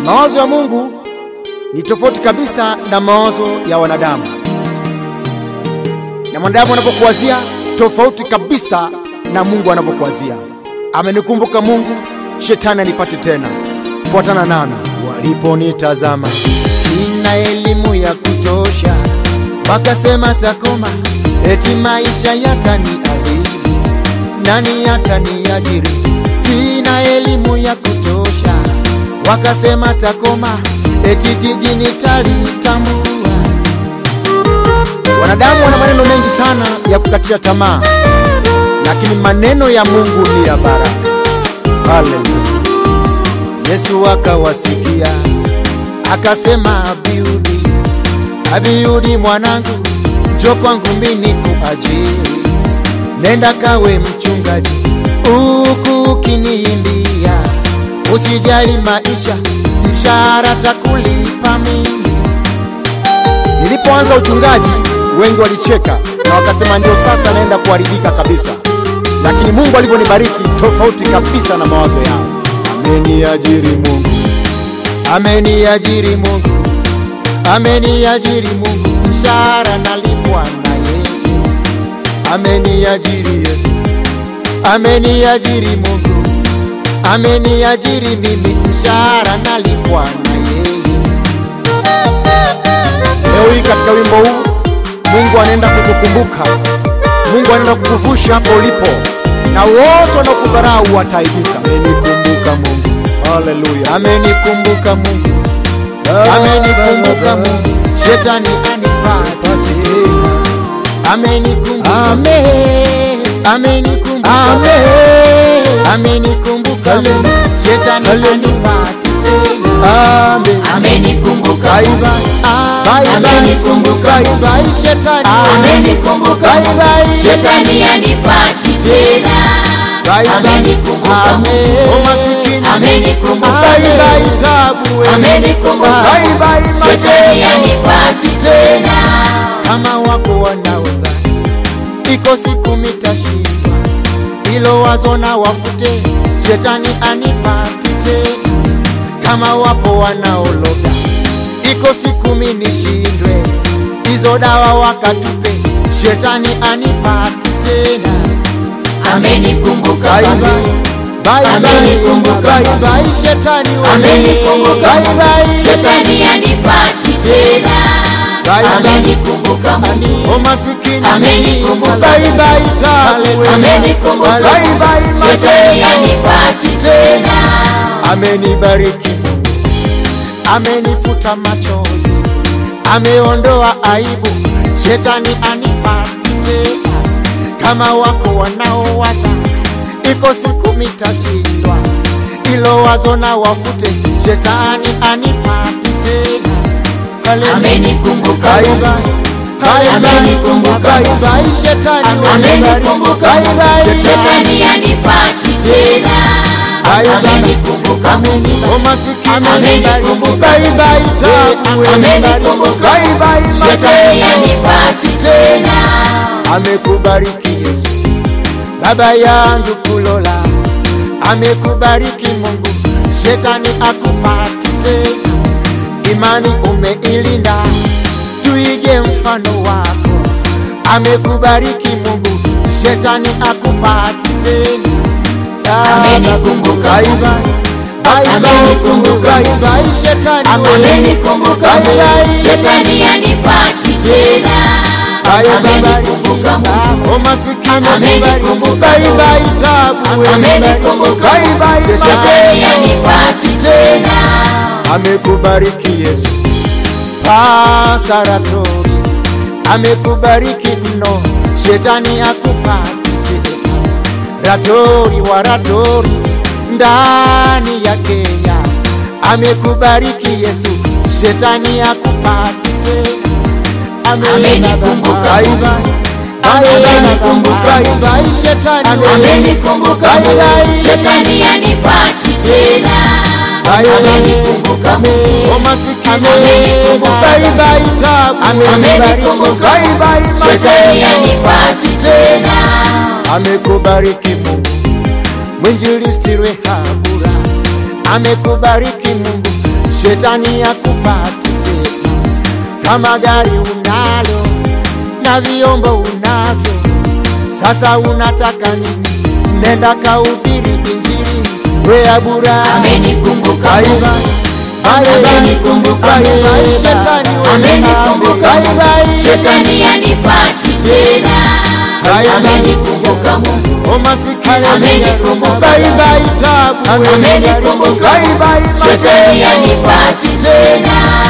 Mawazo ya Mungu ni tofauti kabisa na mawazo ya wanadamu, na mwanadamu anapokuwazia tofauti kabisa na Mungu anapokuwazia. Amenikumbuka Mungu, shetani anipate tena. Fuatana nami. Waliponitazama sina elimu ya kutosha, wakasema takoma, eti maisha yataniadhibu, nani yataniajiri? Sina elimu ya kutosha, wakasema takoma, eti jiji nitalitambua. Wanadamu wana maneno mengi sana ya kukatisha tamaa, lakini maneno ya Mungu ni ya baraka. Haleluya! Yesu akawasikia akasema, Abiudi, Abiudi mwanangu, njoo kwangu mimi nikuajiri, nenda kawe mchungaji huku ukiniimbia, usijali maisha, mshahara takulipa mimi. Nilipoanza uchungaji wengi walicheka na wakasema ndio sasa naenda kuharibika kabisa, lakini Mungu alivyonibariki tofauti kabisa na mawazo yao. Ameniajiri Mungu, ameniajiri Mungu, ameniajiri Mungu, mshahara nalipwa na yeye. Ameniajiri Yesu, ameniajiri Mungu, ameniajiri mimi, mshahara nalipwa na yeye. Leo hii katika wimbo huu Mungu anaenda kukukumbuka, Mungu anaenda kukuvusha hapo ulipo, na wote wanaokudharau wataibika. Amenikumbuka Mungu, haleluya! Amenikumbuka Mungu, amenikumbuka Mungu, shetani anipate tena. Amenikumbuka, amenikumbuka, amenikumbuka Mungu, shetani anipate tena. Amen. Amenikumbuka Bye Mungu. bye. Bye bye. Amenikumbuka Bye Mungu. bye, shetani. Amenikumbuka Bye Mungu. bye. Shetani anipati tena. Bye bye. Amenikumbuka Amen. Mungu. Oh, masikini. Amenikumbuka Bye Mungu. bye, tabu we. Amenikumbuka Bye Mungu. bye, Shetani mateso. anipati tena. Kama wako wanaodhani iko siku mitashindwa, hilo wazo na wafute, shetani anipati tena. Kama wapo wanaologa, iko siku minishindwe, hizo dawa wakatupe, shetani anipati tena. Amenikumbuka Bye Mungu. bye. Bye bye. Amenikumbuka Bye Mungu. bye, shetani wewe. Amenikumbuka Bye Mungu. bye. Shetani anipati tena. Bye bye. Amenikumbuka Mungu. O masikini. Amenikumbuka Bye bye, tabu wewe. Amenikumbuka Bye Mungu. bye, Shetani mateso. anipati tena. amenibariki Mungu, amenifuta machozi, ameondoa aibu, shetani anipati tena. Kama wako wanaowaza iko siku mitashindwa, ilo wazo na wafute, shetani anipati tena. Haleluya. Amenikumbuka Bye Mungu. bye. Bye bye. Amenikumbuka Bye Mungu. bye, shetani Amenikumbuka Bye Mungu. bye. Shetani anipati tena. Bye bye. Amenikumbuka Mungu. O masikini. Amenikumbuka Bye bye, tabu wewe. Amenikumbuka Bye bye, Shetani mateso. anipati tena. amekubariki Yesu, baba yangu kulola, amekubariki Mungu, shetani akupati tena. Imani umeilinda, tuige mfano wako. Amekubariki Mungu, shetani akupati tena. Amenikumbuka Bye Mungu. bye. Bye bye. Amenikumbuka Bye Mungu. bye, shetani wewe. Amenikumbuka Bye Mungu. bye. Shetani anipati tena. Amenikumbuka Mungu. O masikini Amenikumbuka bye Mungu. bye, tabu wewe. Amenikumbuka Bye Mungu. bye, Shetani mateso. anipati tena. amekubariki Yesu pasaratori, amekubariki mno, shetani akupati tena. Ratori wa ratori ndani ya Kenya, amekubariki Yesu, shetani akupati tena. Amenikumbuka Bye Mungu. bye. Amenikumbuka Bye Mungu. bye, shetani Amenikumbuka Bye Mungu. bye. Shetani anipati tena. Bye bye. Amenikumbuka Mungu. O masikini Amenikumbuka bye Mungu. bye, tabu Amenikumbuka Bye bye, Mungu. Shetani mateso. anipati tena. amekubariki Mungu, mwinjilisti Rehabura amekubariki Mungu, shetani akupati tena. Kama gari unalo na vyombo unavyo, sasa unataka nini? Nenda kahubiri injili, we abura Amenikumbuka Bye Mungu. bye. Bye bye. Amenikumbuka Bye Mungu. bye. Shetani wewe Amenikumbuka Bye Mungu. bye. Shetani yanipati tena. Bye bye. Amenikumbuka Mungu. O masikini Amenikumbuka Bye Mungu. bye tabu wewe. Amenikumbuka Bye Mungu. bye Shetani mateso. yanipati tena.